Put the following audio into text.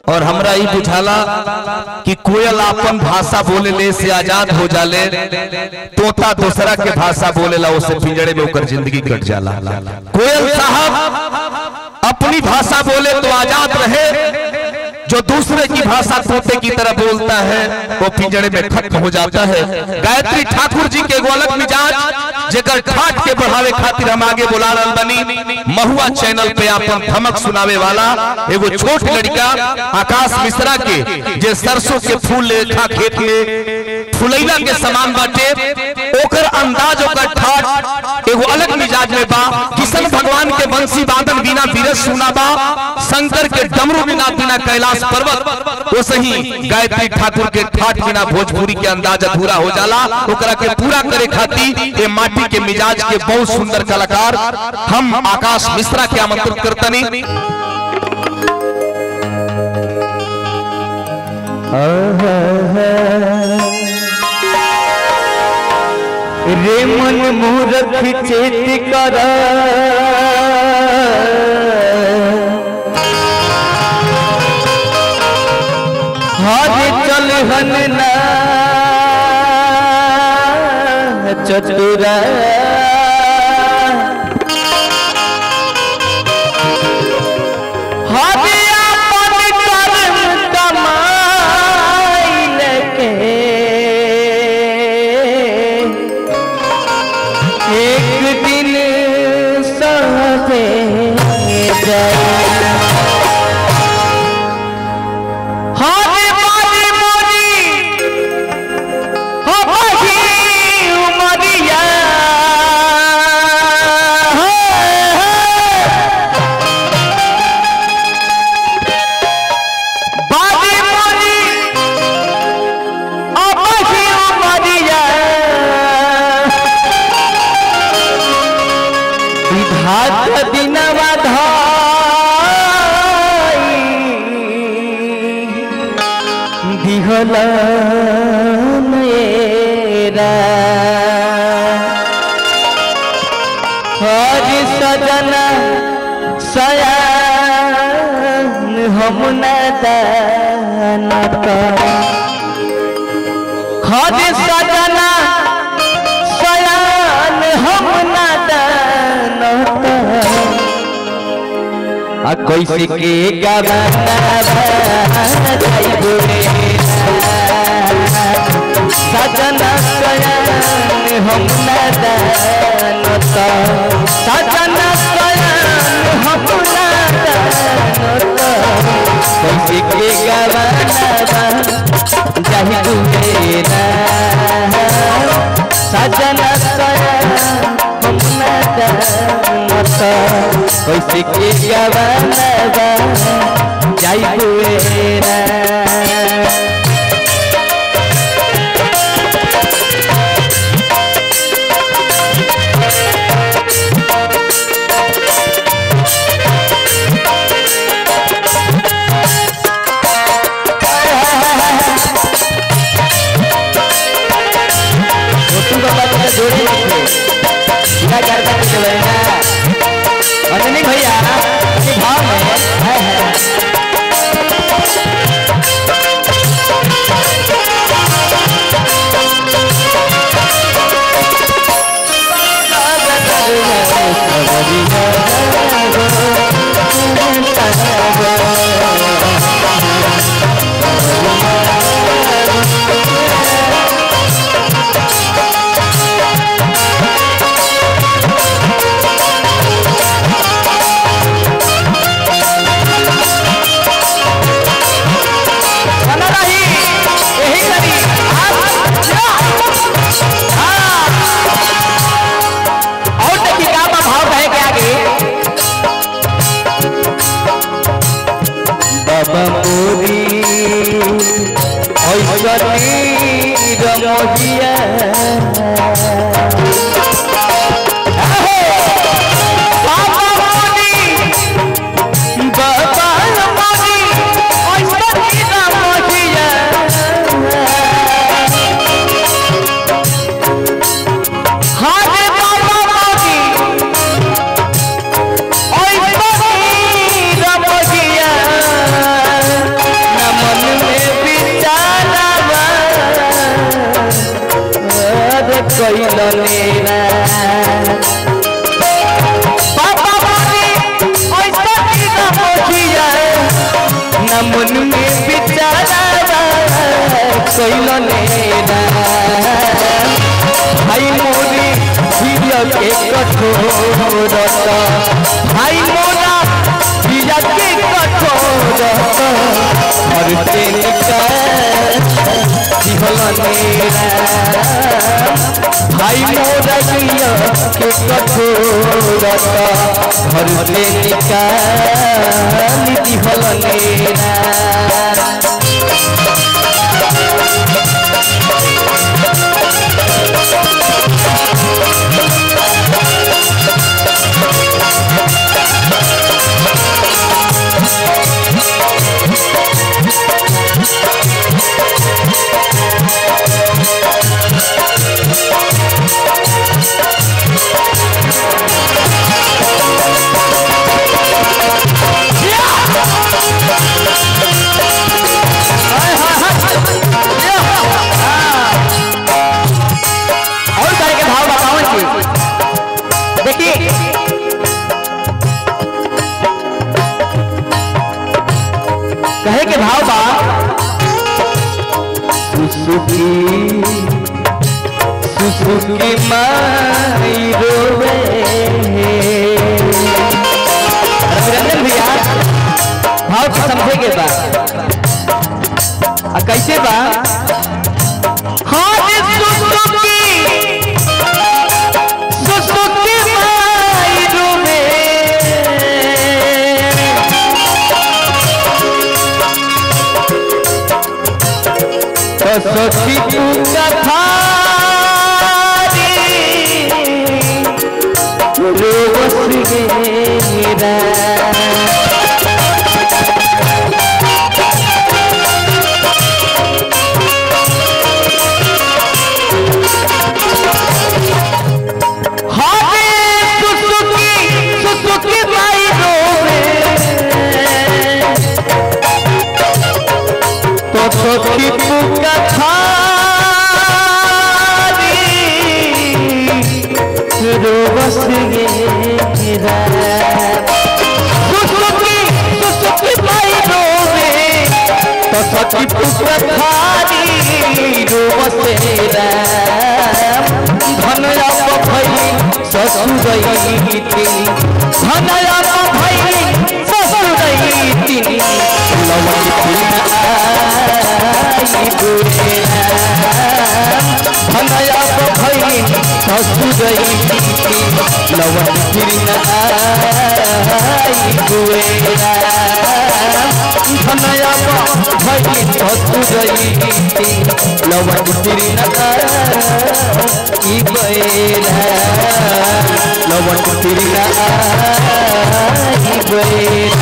और हमरा ई बुझाला कि कोयल अपन भाषा बोले ले से आजाद हो जाले तोता दूसरा के भाषा बोलेला उसे पिंजड़े में ओकर जिंदगी कट जाला कोयल साहब अपनी भाषा बोले तो आजाद रहे जो दूसरे की भाषा तोते की तरह बोलता है वो पिंजड़े में खत्म हो जाता है गायत्री ठाकुर जी के एगो अलग मिजाज जेकर ठाट के बढ़ावे खातिर हम आगे बुला रहल बनी महुआ चैनल पे अपन धमक सुनावे वाला एगो छोट लड़का आकाश मिश्रा के जे सरसों के फूल लेखा खेत में फुलैला के समान बाटे ओकर अंदाज ओकर ठाट एगो अलग मिजाज में बा किशन भगवान के बंसी वादन बिना बीरज सुना बा शंकर के डमरू बिना बिना कैलाश पर्वत वो सही गायत्री ठाकुर के ठाट बिना भोजपुरी के अंदाज अधूरा हो जाला ओकरा के पूरा करे खातिर ये माटी के मिजाज के बहुत सुंदर कलाकार हम आकाश मिश्रा के आमंत्रित करतनी रे मन मूर्ख चेत कर हर चल हन ना चतुरा हर अपन कर्म कमाई लेके एक दिन सहते जाए हारे बारी मोरी हो बही उमरिया बारी मोरी हो बही उमरिया विधात दिनवा धाई दिहल मेरा हर सजना सयान हम न दानता हर सजना सयान हम न दानता आ कैसे के गवाना जाइबो रे सजना सयान हम न दानत सजना सयान हम न दानत कैसे के गवाना जाइबो रे सजना सयान हम न दानत कैसे के गवाना जाइबो रे छोटू बाबा का जोड़ी रखे पूरा घर का चलेगा अंजनी भैया अपने भाव में है है बना रही यही करी आप या। हाँ। और देखिए का बा भाव कहे के आगे बाबा मोरी ऐसनी रमहिया बाबा मोरी बाबा मोरी ऐसनी रमहिया हारे बाबा मोरी ऐसनी रमहिया कैलनेरा पापा बोली ऐसा की ना मोखिया ना मन में विचारा कैलनेरा भाई मोरी प्रिय के कठोरता भाई मोरा प्रिय के कठोरता और तेनिका जीवनेरा भाई मोरा प्रिय के कठोरता और तेनिका जीवनेरा और तरह के भाव बताओ जी देखिए कहे के भाव बा सुसुकी सुसुकी माई रोवे रविरंजन भैया भाव के समझे के बा आ कैसे बा हाँ सुसुकी सुसुकी माई रोवे तो सखी तू कथारी रोवस गेरा हाथे सुसुकी सुसुकी माई रोवे तो सखी तू कथारी रोवस गेरा सुसुकी सुसुकी माई रोवे तो सखी तू कथारी रोवस गेरा धनया भई ससुरई धनया भई ससुरई लवन आई बुरेरा धनया भई ससुरई लवन आई बुरेरा धनया भई ससुरई लवन ई बेरा लवन तिरना ई बेरा